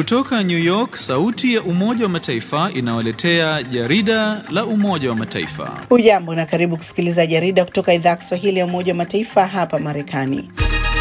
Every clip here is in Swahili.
Kutoka New York, sauti ya Umoja wa Mataifa inawaletea jarida la Umoja wa Mataifa. Hujambo na karibu kusikiliza jarida kutoka idhaa ya Kiswahili ya Umoja wa Mataifa hapa Marekani.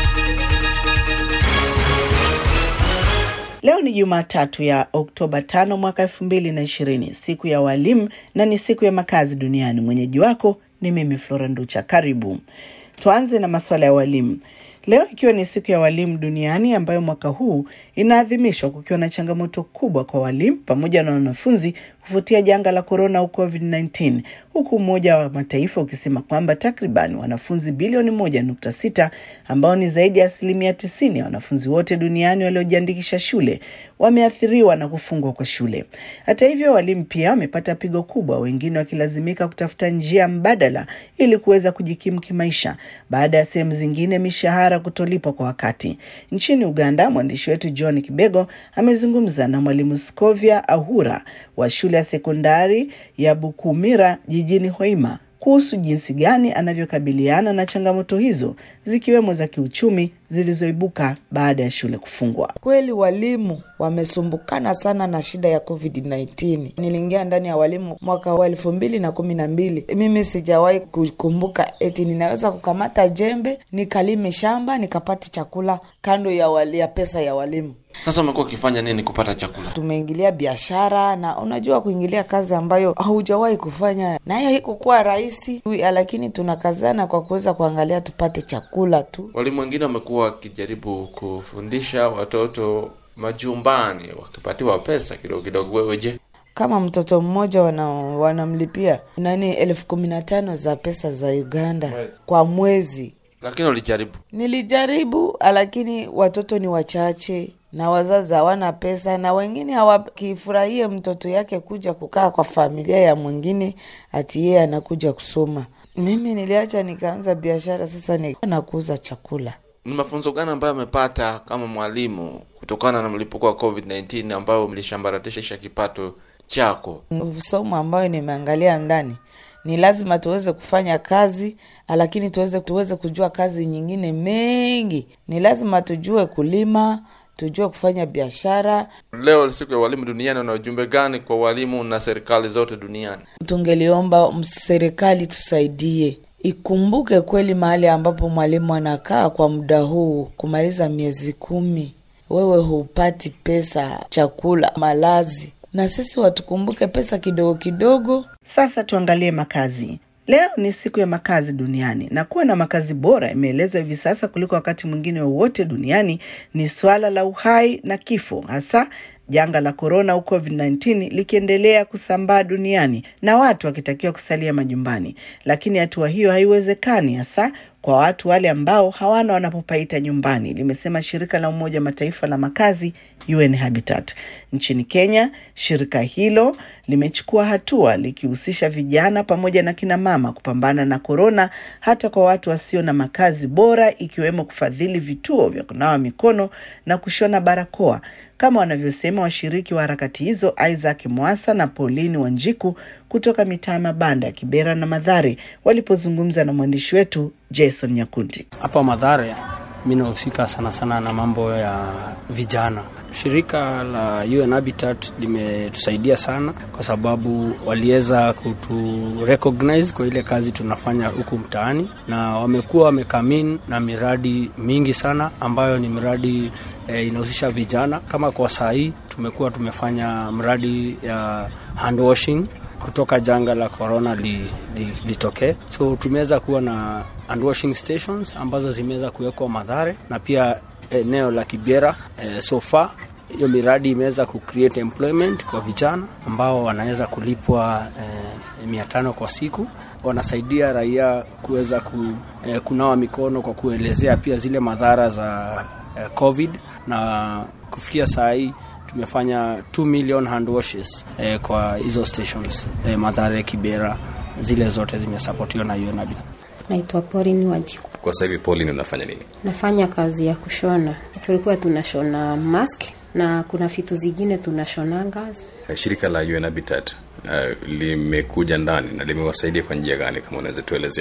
Leo ni Jumatatu ya Oktoba tano mwaka elfu mbili na ishirini, siku ya walimu na ni siku ya makazi duniani. Mwenyeji wako ni mimi Flora Nducha. Karibu tuanze na masuala ya walimu. Leo ikiwa ni siku ya walimu duniani ambayo mwaka huu inaadhimishwa kukiwa na changamoto kubwa kwa walimu pamoja na wanafunzi kufuatia janga la korona au COVID-19, huku Umoja wa Mataifa ukisema kwamba takriban wanafunzi bilioni moja nukta sita ambao ni zaidi ya asilimia tisini ya wanafunzi wote duniani waliojiandikisha shule wameathiriwa na kufungwa kwa shule. Hata hivyo, walimu pia wamepata pigo kubwa, wengine wakilazimika kutafuta njia mbadala ili kuweza kujikimu kimaisha baada ya sehemu zingine mishahara kutolipwa kwa wakati. Nchini Uganda, mwandishi wetu John Kibego amezungumza na mwalimu Scovia Ahura wa shule ya sekondari ya Bukumira jijini Hoima kuhusu jinsi gani anavyokabiliana na changamoto hizo zikiwemo za kiuchumi zilizoibuka baada ya shule kufungwa. Kweli walimu wamesumbukana sana na shida ya COVID-19. Niliingia ndani ya walimu mwaka wa elfu mbili na kumi na mbili. Mimi sijawahi kukumbuka eti ninaweza kukamata jembe nikalime shamba nikapata chakula kando ya, wali, ya pesa ya walimu. Sasa umekuwa ukifanya nini kupata chakula? Tumeingilia biashara, na unajua kuingilia kazi ambayo haujawahi kufanya, na hiyo haikukuwa rahisi, lakini tunakazana kwa kuweza kuangalia tupate chakula tu. Walimu wengine wamekuwa wakijaribu kufundisha watoto majumbani wakipatiwa pesa kidogo kidogo. Wewe je? Kama mtoto mmoja wana, wanamlipia nani elfu kumi na tano za pesa za Uganda mwezi, kwa mwezi. Lakini ulijaribu? Nilijaribu, lakini watoto ni wachache na wazazi hawana pesa, na wengine hawakifurahie mtoto yake kuja kukaa kwa familia ya mwingine, ati yeye anakuja kusoma. Mimi niliacha nikaanza biashara, sasa ni nakuuza chakula. Ni mafunzo gani ambayo amepata kama mwalimu kutokana na mlipuko wa COVID-19 ambayo mlishambaratisha kipato chako? Somo ambayo nimeangalia ndani ni lazima tuweze kufanya kazi, lakini tuweze tuweze kujua kazi nyingine mengi. Ni lazima tujue kulima, tujue kufanya biashara. Leo siku ya walimu duniani, una ujumbe gani kwa walimu na serikali zote duniani? Tungeliomba serikali tusaidie, ikumbuke kweli mahali ambapo mwalimu anakaa kwa muda huu, kumaliza miezi kumi, wewe hupati pesa, chakula, malazi na sisi watukumbuke pesa kidogo kidogo. Sasa tuangalie makazi. Leo ni siku ya makazi duniani na kuwa na makazi bora imeelezwa hivi sasa kuliko wakati mwingine wowote duniani ni swala la uhai na kifo, hasa janga la korona au COVID-19 likiendelea kusambaa duniani na watu wakitakiwa kusalia majumbani, lakini hatua hiyo haiwezekani hasa kwa watu wale ambao hawana wanapopaita nyumbani, limesema shirika la Umoja wa Mataifa la makazi UN Habitat. Nchini Kenya, shirika hilo limechukua hatua likihusisha vijana pamoja na kina mama kupambana na korona, hata kwa watu wasio na makazi bora, ikiwemo kufadhili vituo vya kunawa mikono na kushona barakoa kama wanavyosema washiriki wa harakati hizo Isaac Mwasa na Pauline Wanjiku kutoka mitaa ya mabanda ya Kibera na Madhare walipozungumza na mwandishi wetu Jason Nyakundi. Hapa Madhare mi nahusika sana sana na mambo ya vijana. Shirika la UN Habitat limetusaidia sana kwa sababu waliweza kutu recognize kwa ile kazi tunafanya huku mtaani, na wamekuwa wamekamin na miradi mingi sana ambayo ni miradi e, inahusisha vijana. Kama kwa saa hii tumekuwa tumefanya mradi ya hand washing kutoka janga la corona litokee li, li so tumeweza kuwa na hand washing stations ambazo zimeweza kuwekwa Madhare na pia eneo la Kibera. E, so far hiyo miradi imeweza kucreate employment kwa vijana ambao wanaweza kulipwa e, mia tano kwa siku. Wanasaidia raia kuweza ku, e, kunawa mikono kwa kuelezea pia zile madhara za e, COVID na kufikia saa hii tumefanya 2 million hand washes eh, kwa hizo stations eh, Mathare, Kibera, zile zote zimesapotiwa na UNAB. Naitwa Pauline Wanjiku. Kwa sasa hivi Pauline, unafanya nini? Nafanya kazi ya kushona. Tulikuwa tunashona mask na kuna vitu zingine tunashonanga. Shirika la UN Habitat uh, limekuja ndani na limewasaidia kwa njia gani, kama unaweza tuelezea?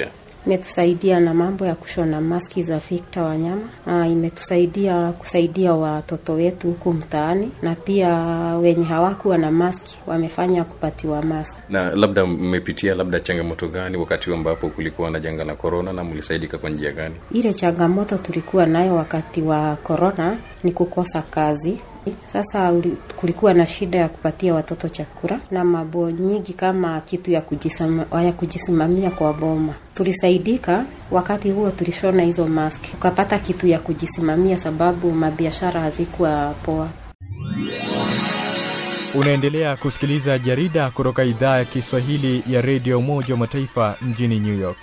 imetusaidia na mambo ya kushona maski za Victor Wanyama. Ah, imetusaidia kusaidia watoto wetu huku mtaani, na pia wenye hawakuwa na maski wamefanya kupatiwa maski. Na labda mmepitia labda changamoto gani wakati ambapo kulikuwa na janga la korona, na mlisaidika kwa njia gani? Ile changamoto tulikuwa nayo wakati wa korona ni kukosa kazi. Sasa uli- kulikuwa na shida ya kupatia watoto chakula na mambo nyingi kama kitu ya kujisama, ya kujisimamia kwa boma. Tulisaidika wakati huo, tulishona hizo mask, tukapata kitu ya kujisimamia sababu mabiashara hazikuwa poa. Unaendelea kusikiliza jarida kutoka idhaa ya Kiswahili ya redio Umoja wa Mataifa mjini New York.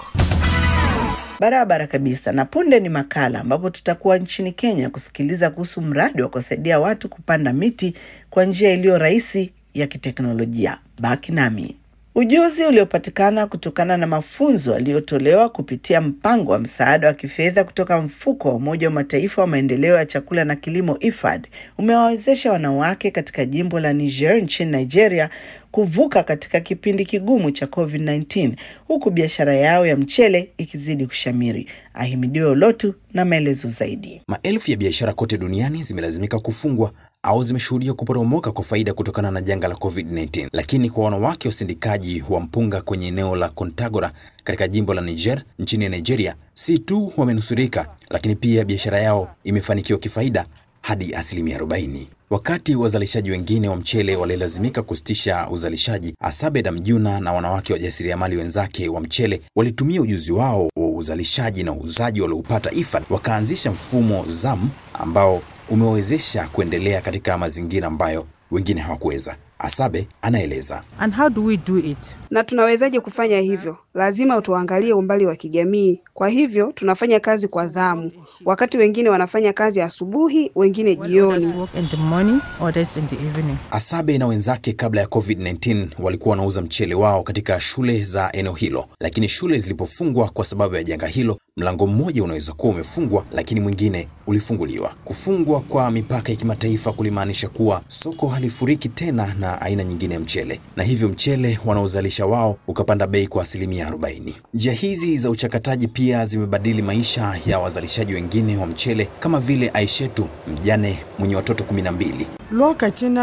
Barabara kabisa. Na punde ni makala ambapo tutakuwa nchini Kenya kusikiliza kuhusu mradi wa kusaidia watu kupanda miti kwa njia iliyo rahisi ya kiteknolojia. Baki nami. Ujuzi uliopatikana kutokana na mafunzo yaliyotolewa kupitia mpango wa msaada wa kifedha kutoka mfuko wa Umoja wa Mataifa wa maendeleo ya chakula na kilimo IFAD umewawezesha wanawake katika jimbo la Niger nchini Nigeria kuvuka katika kipindi kigumu cha COVID-19 huku biashara yao ya mchele ikizidi kushamiri. Ahimidiwe Olotu na maelezo zaidi. Maelfu ya biashara kote duniani zimelazimika kufungwa au zimeshuhudia kuporomoka kwa faida kutokana na janga la COVID-19. Lakini kwa wanawake wasindikaji wa mpunga kwenye eneo la Kontagora katika jimbo la Niger nchini Nigeria, si tu wamenusurika, lakini pia biashara yao imefanikiwa kifaida hadi asilimia 40. Wakati wazalishaji wengine wa mchele walilazimika kusitisha uzalishaji, Asabeda Mjuna na wanawake wajasiriamali wenzake wa mchele walitumia ujuzi wao wa uzalishaji na uuzaji walioupata IFAD, wakaanzisha mfumo ZAM ambao umewezesha kuendelea katika mazingira ambayo wengine hawakuweza. Asabe anaeleza. And how do we do it? Na tunawezaje kufanya hivyo? Lazima tuangalie umbali wa kijamii. Kwa hivyo tunafanya kazi kwa zamu. Wakati wengine wanafanya kazi asubuhi, wengine jioni. Work in the morning, others in the evening. Asabe na wenzake kabla ya COVID-19 walikuwa wanauza mchele wao katika shule za eneo hilo, lakini shule zilipofungwa kwa sababu ya janga hilo, mlango mmoja unaweza kuwa umefungwa, lakini mwingine ulifunguliwa. Kufungwa kwa mipaka ya kimataifa kulimaanisha kuwa soko halifuriki tena na aina nyingine ya mchele, na hivyo mchele wanaozalisha wao ukapanda bei kwa asilimia 40. Njia hizi za uchakataji pia zimebadili maisha ya wazalishaji wengine wa mchele kama vile Aishetu, mjane mwenye watoto 12. Lokacin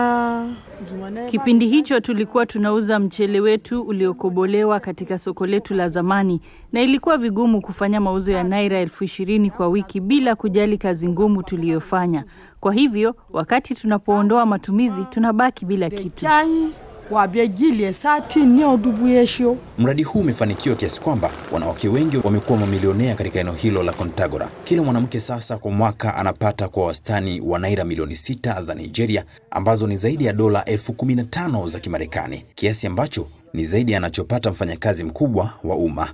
Kipindi hicho tulikuwa tunauza mchele wetu uliokobolewa katika soko letu la zamani, na ilikuwa vigumu kufanya mauzo ya naira elfu ishirini kwa wiki bila kujali kazi ngumu tuliyofanya. Kwa hivyo wakati tunapoondoa matumizi, tunabaki bila kitu. wabyegilye sati nio dubu yesho Mradi huu umefanikiwa kiasi kwamba wanawake wengi wamekuwa mamilionea katika eneo hilo la Kontagora. Kila mwanamke sasa kwa mwaka anapata kwa wastani wa naira milioni sita za Nigeria, ambazo ni zaidi ya dola elfu kumi na tano za Kimarekani, kiasi ambacho ni zaidi anachopata mfanyakazi mkubwa wa umma.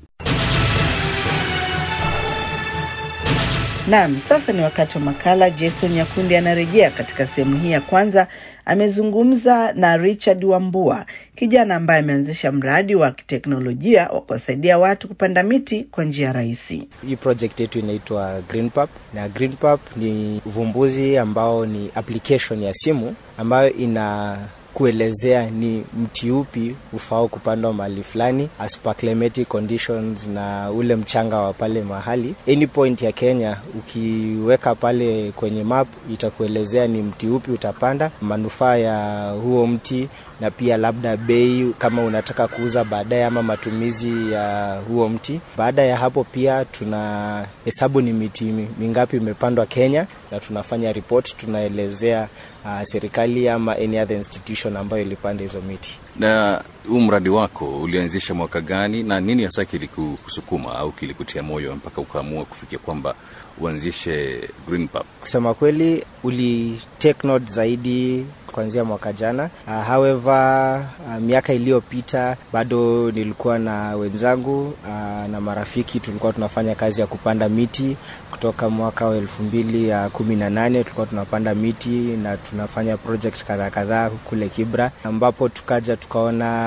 Naam, sasa ni wakati wa makala. Jason Nyakundi anarejea katika sehemu hii ya kwanza. Amezungumza na Richard Wambua, kijana ambaye ameanzisha mradi wa kiteknolojia wa kuwasaidia watu kupanda miti kwa njia rahisi. Hii project yetu inaitwa GreenPub na GreenPub ni uvumbuzi ambao ni application ya simu ambayo ina kuelezea ni mti upi ufao kupandwa mahali fulani as per climatic conditions na ule mchanga wa pale mahali. Any point ya Kenya ukiweka pale kwenye map itakuelezea ni mti upi utapanda, manufaa ya huo mti na pia labda bei kama unataka kuuza baadaye ama matumizi ya huo mti. Baada ya hapo pia tuna hesabu ni miti mingapi imepandwa Kenya na tunafanya report, tunaelezea uh, serikali ama any other institution ambayo ilipanda hizo miti. Na huu mradi wako ulianzisha mwaka gani na nini hasa kilikusukuma au kilikutia moyo mpaka ukaamua kufikia kwamba uanzishe GreenPub? Kusema kweli uli take note zaidi kuanzia mwaka jana. Uh, however uh, miaka iliyopita bado nilikuwa na wenzangu uh, na marafiki tulikuwa tunafanya kazi ya kupanda miti kutoka mwaka wa elfu mbili ya kumi na nane tulikuwa tunapanda miti na tunafanya project kadhaa kadhaa kule Kibra, ambapo tukaja tukaona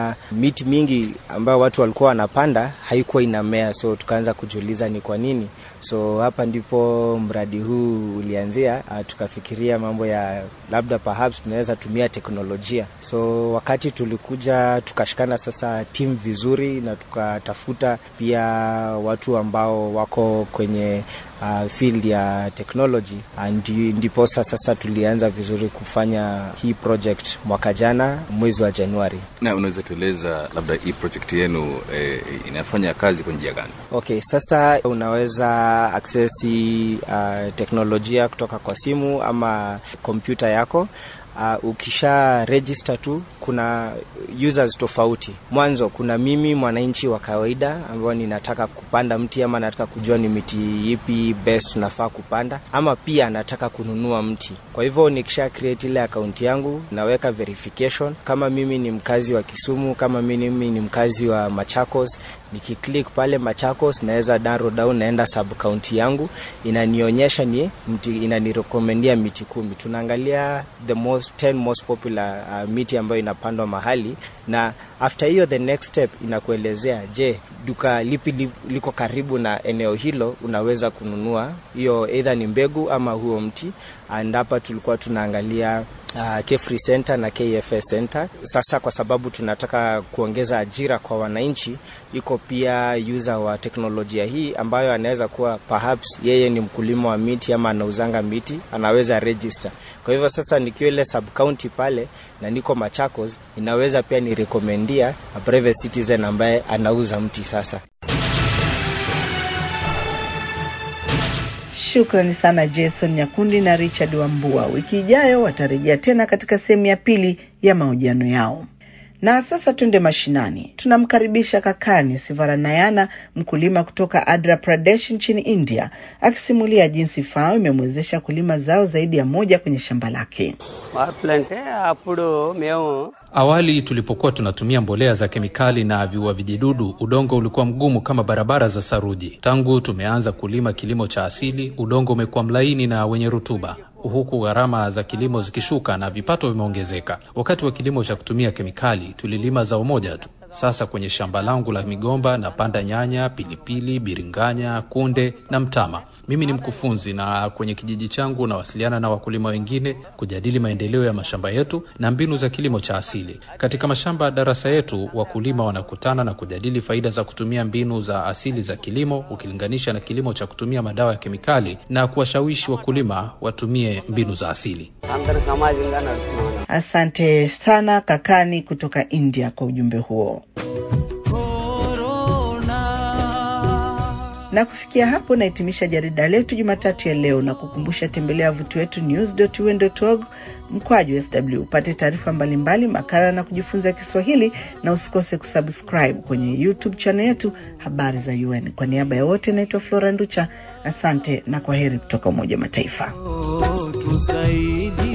na miti mingi ambayo watu walikuwa wanapanda haikuwa inamea, so tukaanza kujiuliza ni kwa nini. So hapa ndipo mradi huu ulianzia. Uh, tukafikiria mambo ya labda perhaps tunaweza tumia teknolojia. So wakati tulikuja tukashikana sasa timu vizuri, na tukatafuta pia watu ambao wako kwenye uh, field ya technology and ndiposa sasa tulianza vizuri kufanya hii project mwaka jana mwezi wa Januari. Na unaweza tueleza labda hii project yenu eh, inafanya kazi kwa njia gani? Okay, sasa unaweza access uh, teknolojia kutoka kwa simu ama kompyuta yako. Uh, ukisha register tu kuna users tofauti. Mwanzo kuna mimi mwananchi wa kawaida ambao ninataka kupanda mti ama nataka kujua ni miti ipi best nafaa kupanda, ama pia nataka kununua mti. Kwa hivyo nikisha create ile account yangu naweka verification kama mimi ni mkazi wa Kisumu, kama mimi ni mkazi wa Machakos nikiklik pale Machakos naweza narrow down, naenda sub county yangu, inanionyesha ni mti, inanirekomendia miti kumi. Tunaangalia the most 10 most popular uh, miti ambayo inapandwa mahali, na after hiyo the next step inakuelezea, je, duka lipi li, liko karibu na eneo hilo, unaweza kununua hiyo either ni mbegu ama huo mti. And hapa tulikuwa tunaangalia uh, Kefri Center na KFS Center. Sasa kwa sababu tunataka kuongeza ajira kwa wananchi, iko pia user wa teknolojia hii ambayo anaweza kuwa perhaps yeye ni mkulima wa miti ama anauzanga miti, anaweza register. Kwa hivyo sasa nikiwa ile sub county pale na niko Machakos, inaweza pia ni recomendia a private citizen ambaye anauza mti sasa. Shukrani sana Jason Nyakundi na Richard Wambua. Wiki ijayo watarejea tena katika sehemu ya pili ya mahojiano yao. Na sasa twende mashinani. Tunamkaribisha Kakani Sivaranayana, mkulima kutoka Andhra Pradesh nchini India, akisimulia jinsi FAO imemwezesha kulima zao zaidi ya moja kwenye shamba lake. Awali tulipokuwa tunatumia mbolea za kemikali na viua vijidudu, udongo ulikuwa mgumu kama barabara za saruji. Tangu tumeanza kulima kilimo cha asili, udongo umekuwa mlaini na wenye rutuba huku gharama za kilimo zikishuka na vipato vimeongezeka. Wakati wa kilimo cha kutumia kemikali tulilima zao moja tu. Sasa kwenye shamba langu la migomba napanda nyanya, pilipili, biringanya, kunde na mtama. Mimi ni mkufunzi na kwenye kijiji changu nawasiliana na wakulima wengine kujadili maendeleo ya mashamba yetu na mbinu za kilimo cha asili. Katika mashamba ya darasa yetu, wakulima wanakutana na kujadili faida za kutumia mbinu za asili za kilimo ukilinganisha na kilimo cha kutumia madawa ya kemikali na kuwashawishi wakulima watumie mbinu za asili. Asante sana Kakani kutoka India kwa ujumbe huo. Na kufikia hapo nahitimisha jarida letu Jumatatu ya leo, na kukumbusha tembelea wavuti wetu news.un.org mkwaju sw upate taarifa mbalimbali, makala na kujifunza Kiswahili, na usikose kusubscribe kwenye YouTube channel yetu habari za UN. Kwa niaba ya wote, naitwa Flora Nducha, asante na kwa heri kutoka Umoja wa Mataifa. tusaidie